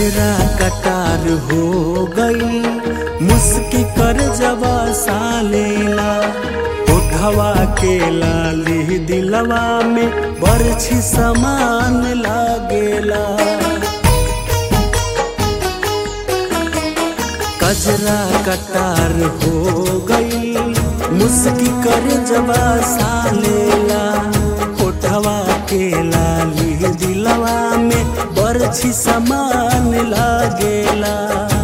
कजरा कटार हो गई मुस्की कर जवा सालेला उठवा के लाली दिलवा में बरछी समान लागेला कजरा कटार हो गई मुस्की कर जवा सालेला उठवा के लाली दिलवा में बरछी समान लागेला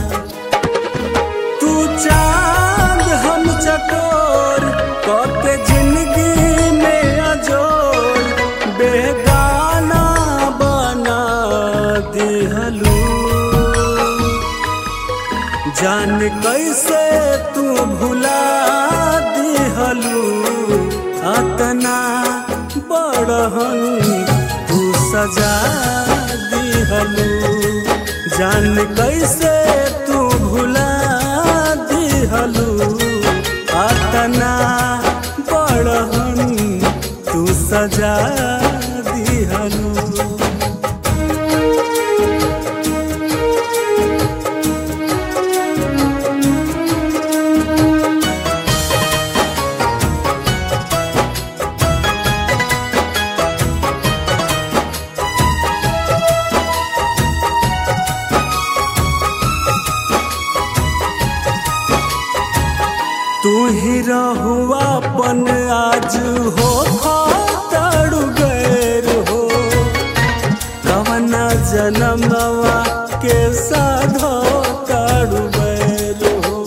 तू चांद हम चकोर कके जिंदगी में अजोर बेगाना बना दिहलू जान कैसे तू भुला दिहलू अतना बड़हन तू सजा दिहलू जान कैसे तू भुला दिहलू अतना बड़हन तू सजा दिहलू तू ही रहुआ पन आज हो खातड़ू गैर हो कवना जनमवा के साधो ताड़ू गैर हो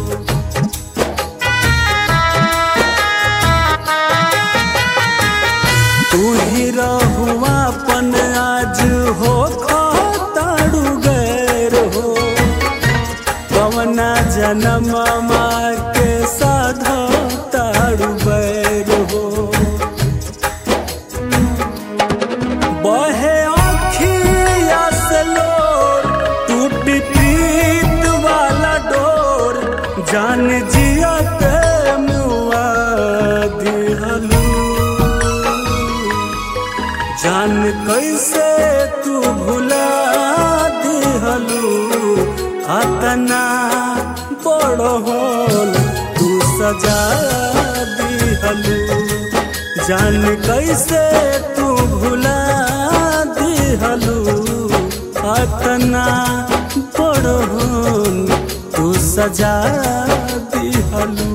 तू ही रहुआ पन आज हो खातड़ू गैर हो कवना जनम के साधो तारू बैर हो बहे आँखिया से लोर टूटी प्रीत वाला डोर जान जिया के मुआ दिहलू जान कैसे तू भुला दिहलू अतना बड़ होल तू सजा दिहलू जान कैसे तू भुला दिहलू अतना बड़ होल तू सजा दिहलू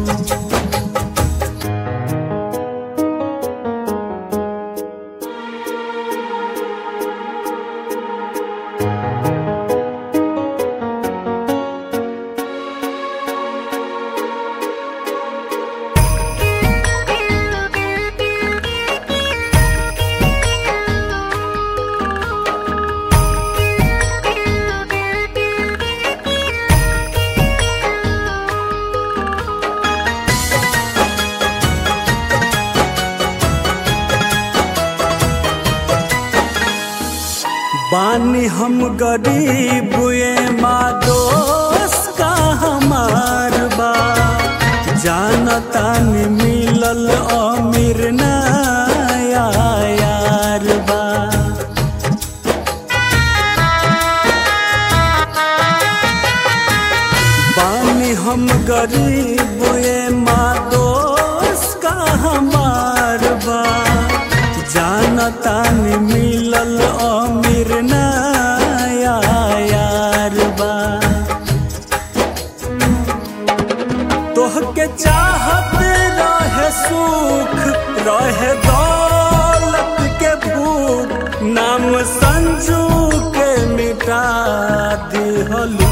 बानी हम गरीब ये माँ दोस्त का हमार बा जानता नि मिलल अमीर नया यार बा बानी हम गरीब ये माँ दोस्त का हमार बा जानता नि मिलल अमीर नया यार बा तोहके चाहत रहे सुख रहे दौलत के भूख नाम संजू के मिटा दिहलू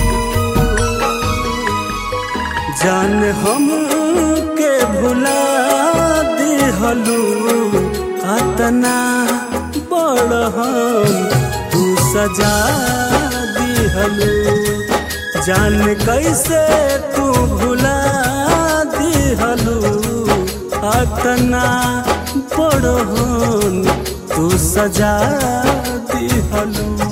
जान हम के भुला दिहलू अतना बड़हन तू सजा दिहलू जान कैसे तू भुला दिहलू अतना बड़हन तू सजा दिहलू